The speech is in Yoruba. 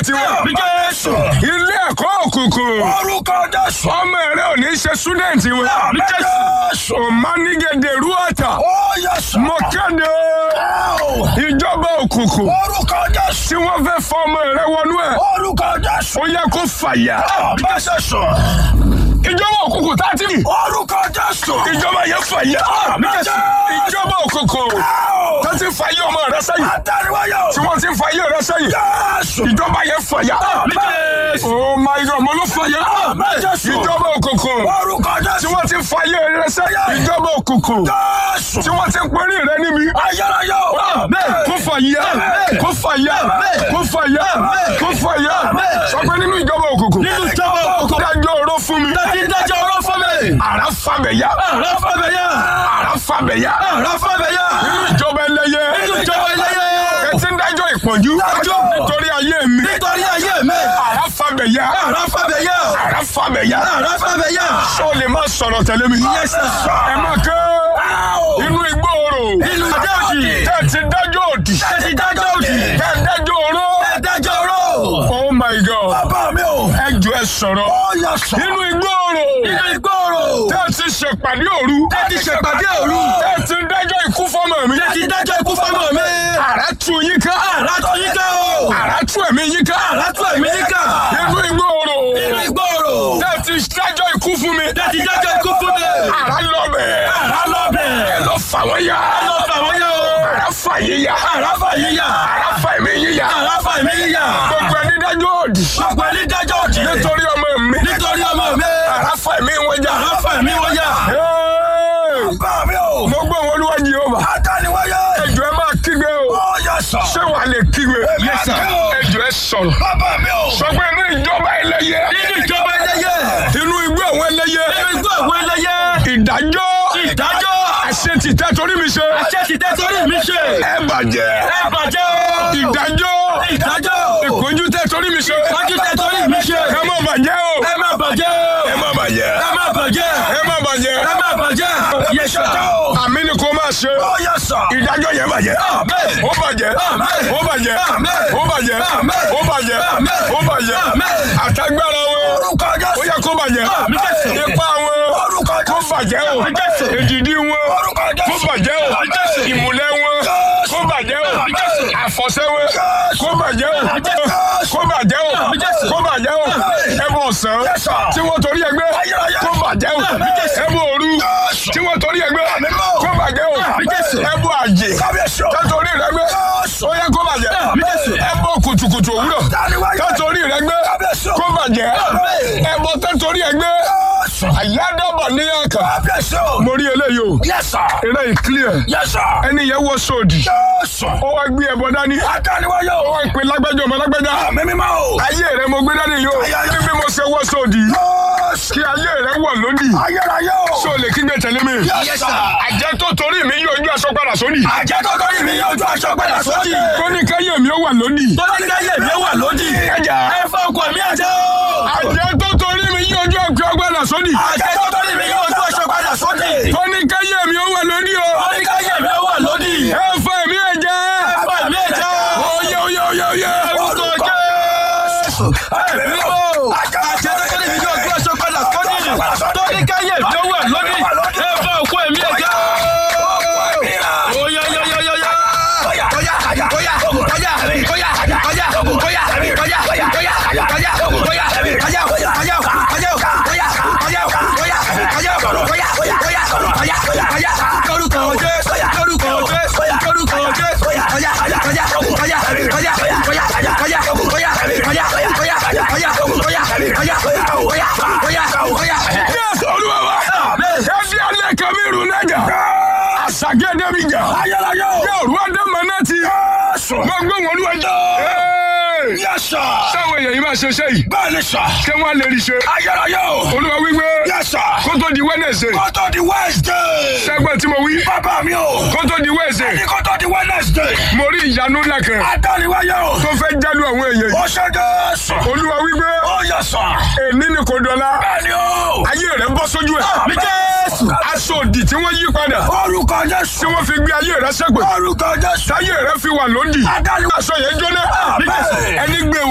tiwọn. Àmì Jésù. ilé ẹ̀kọ́ òkùnkùn. Orúkọ Jésù. ọmọ rẹ ò ní ṣe súdẹ̀ǹtì wọn. Àmì Jésù. òmánigẹ̀dẹ̀ rúwàtà. Ó yẹ sà. mo kéde Ó. ìjọba òkùnkùn Orúkọ Jésù. tí wọ́n fẹ́ fọ ọmọ rẹ wọnú ẹ̀. Orúkọ Jésù. ó yẹ kó fàyà. Àmì Jésù. ìjọba òkùnkùn tá a ti. Orúkọ Jésù. ìjọba yẹn fàyà. Àmì Jésù. ìjọba òkùnkùn Ó. tó ti fàyè ọmọ rẹ sẹ́yìn. Àtàríwáyọ̀. tí wọ́n ti fàyè rẹ sẹ́yìn. Jésù. ìjọba yẹn fàyà. Àmì Jésù. oh my god mo ló fàyà. Àmì Jésù. ìjọba òkùnkùn Orúkọ tí Jésù. wọ́n ti fàyè rẹ sẹ́yìn. ìjọba òkùnkùn Jésù. tí wọ́n ti pẹ́rí rẹ níbi. Ayárayọ̀. kó fàyà kó fàyà kó fàyà kó fàyà sọ pé nínú ìjọba òkùnkùn. Nínú ìjọba òkùnkùn. dájọ́ oró fún mi. Dájí dájọ́ ọ̀rọ̀ fún mi. àrà fàbẹ̀yà Àrà fàbẹ̀yà. àrà fàbẹ̀yà Àrà fàbẹ̀yà. nínú ìjọba ẹlẹ́yẹ. Nínú ìjọba ẹlẹ́yẹ. kẹtí ń dájọ́ ìpọ́njú Dájọ́. nítorí ayé mi. Nítorí ayé mi. àrà fàbẹ̀yà Àrà fàbẹ̀yà. àrà fàbẹ̀yà. Àrà fàbẹ̀yà. sọ lè má sọ̀rọ̀ tẹ̀lé mi. Yes, sir. ẹ má ké inú igbó oró. Inú ìjọ òdì. kẹtí dájọ́ òdì. Dájí dájọ́ òdì. kẹtí dájọ́ oró. Dájọ́ ọ̀rọ̀. oh my god. Bàbá mi o. ẹ jọ ẹ sọ̀rọ̀. Ó yẹ sà. inú igbó oró. Inú ìgbòòrò. tẹ́ ẹ ti ṣèpàdé òru. Tẹ́ ẹ ti ṣèpàdé òru. tẹ́ ẹ ti dájọ́ ikú fọ́mọ mi. Dájí dájọ́ ikú fọ́mọ mi. àrà tú yín ká. Àrà tó yín ká o. àrà tú ẹ̀mí yín ká. Àrà tó ẹ̀mí yín ká. inú igbó oró. Inú ìgbòòrò. tẹ́ ẹ ti dájọ́ ikú fún mi. Dájí dájọ́ ikú fún mi. àrà lọ bẹ̀. Àrà lọ bẹ̀. ẹ lọ fà wọ́n yá. Lọ fà wọ́n yá o. àrà fà yín yá. Àrà fà yín yá. àrà fà ẹ̀mí yín yá. Àrà fà ẹ̀mí yín yá. gbogbo ẹni dájọ́ òdì. Gbogbo ẹni dájọ́ òdì. nítorí ọmọ mi. Nítorí ọmọ mi. àrà fà ẹ̀mí wọn já. Àrà fà ẹ̀mí wọn yá. Hey! Bàbá mi o. mo gbọ́ wọn olúwa Jèhófà. Àtàníwáyé. ẹjọ́ ẹ máa kígbe o. Ó yẹ sà. ṣé wàá lè kígbe. Yes, sir. ẹjọ́ ẹ sọ̀rọ̀. Bàbá mi o. sọ pé inú ìjọba ẹlẹ́yẹ. Nínú ìjọba ẹlẹ́yẹ. inú igbó àwọn ẹlẹ́yẹ. Nínú igbó àwọn ẹlẹ́yẹ. ìdájọ́. Ìdájọ́. àṣẹ ti tẹ́ torí mi ṣe. Àṣẹ ti tẹ́ torí mi ṣe. ẹ bàjẹ́. Ẹ bàjẹ́ o. ìdájọ́. Ìdájọ́. ìpọ́njú tẹ́ torí mi ṣe. Ìpọ́njú tẹ́ torí mi ṣe. ẹ má bàjẹ́ o. Ẹ má bàjẹ́ o. ẹ má bàjẹ́. Ẹ má bàjẹ́. ẹ má bàjẹ́. Ẹ má bàjẹ́. Yes, sir. àmì ni kò máa ṣe. Ó yẹ sà. ìdájọ́ yẹn bàjẹ́. Amen. ó bàjẹ́. Amen. ó bàjẹ́. Amen. ó bàjẹ́. Amen. ó bàjẹ́. Amen. ó bàjẹ́. Amen. àtagbára wọn. Orúkọ ó Jésù. yẹ kó bàjẹ́. Amen. ipa wọn. Orúkọ kó Jésù. bàjẹ́ o. Amen. èdìdí wọn. Orúkọ Jésù. kó bàjẹ́ o. Amen. ìmùlẹ̀ wọn. Jésù. kó bàjẹ́ o. Amen. àfọ̀ṣẹ́ wọn. Jésù. kó bàjẹ́ o. Jésù. kó bàjẹ́ o. Jésù. kó bàjẹ́ o. Amen. ẹbọ ọ̀sán. Yes, sir. tí wọ́n torí ẹgbẹ́. Ayérayé. kó bàjẹ́ o. Jésù. ẹbọ òru. Jésù. tí wọ́n torí ẹgbẹ́. Àmín mọ́. kó bàjẹ́ o. Jésù. ẹbọ àjè. Kábíyèsí o. kátólì rẹ gbé. Jésù. ó yẹ kó bàjẹ́. Jésù. ẹbọ kùtùkùtù òwúrọ̀. Àtàníwáyé. kátólì rẹ gbé. Kábíyèsí o. kó bàjẹ́. Àmín. ẹbọ kátólì ẹ gbé. Jésù. àyádọ́bọ̀ ní àkà. Kábíyèsí o. mo rí eléyìí o. Yes, sir. eré yìí clear. Yes, sir. ẹni yẹn wọ sóòdì. Jésù. ó wá gbé ẹbọ dání. Àtàníwáyé ó o. wá pè lágbájá ọmọ lágbájá. Àmì mímọ́ o. ayé rẹ mo gbé dání yìí o. Ayé. bí mo ṣe wọ sóòdì. Jésù. kí ayé rẹ wọ̀ lódì. Ayérayé o. ṣé o lè kígbe tẹ̀lé mi. Yes, sir. àjẹ́ tó torí mi yóò ojú aṣọ padà sódì. Àjẹ́ tó torí mi yóò ju aṣọ padà sódì. tó ní káyé mi ó wà lódì. Tó ní káyé mi ó wà lódì. ẹja. Ẹ fọ́ ọkọ̀ mi àjẹ́ o. àjẹ́ tó torí mi yóò ojú aṣọ padà sódì. Àjẹ́ tó torí mi yóò ju aṣọ padà sódì. tó ní káyé mi ó wà lódì o. Tó ní káyé mi ó wà lódì. ẹ fẹ́ mi ẹ̀jẹ̀. Ẹ fọ́ mi àjẹ́ o. oyè oyè oyè oyè. Orúkọ Jésù. Ẹ̀mí mímọ́. Àjẹ́ tó torí mi yóò ju aṣọ padà sódì. Tó ní káyé mi ó wà lódì. Ẹ fọ́ ọkọ̀ mi àjẹ́ o. Oya oya oya oya oya. Oya oya oya oya oya oya oya oya oya oya Yes, Olúwa wa. Ẹbí alẹ́ kan mi rún nájà. Àṣàgẹ́dẹ́ mi jà. Yóò rú ọdẹ mọ náà ti. Mo gbé wọn lúwa jẹ́. Sáwọn èèyàn yìí máa ṣe iṣẹ́ yìí. Bẹ́ẹ̀ni sà, Ṣé wọ́n á lè rí ṣe? ayérayé o, Olúwa wípé yes sà, kó tó di Wednesday. kótó di Wednesday, Ṣẹ́gbọ́n tí mo wí. bàbá mi o, Kó tó di Wednesday. ní kótó di Wednesday, Mo rí ìyanu ńlá kan adániwáyé o, tó fẹ́ jálù àwọn èèyàn yìí. ó ṣe Jésù, Olúwa wípé ó yẹ sà, èmi ni kò dọ̀la. bẹ́ẹ̀ni o, Ayé rẹ̀ bọ́ sójú ẹ̀. Àmì Jésù. Aṣọ òdì tí wọ́n yí padà. orúkọ Tí Jésù, wọ́n fi gbé ayé rẹ̀ ṣẹ́gbẹ̀. orúkọ Jésù, Táyé rẹ̀ fi wà lódì. adániwáyé, Aṣọ yẹn jóná. Àmín. Ẹni gbé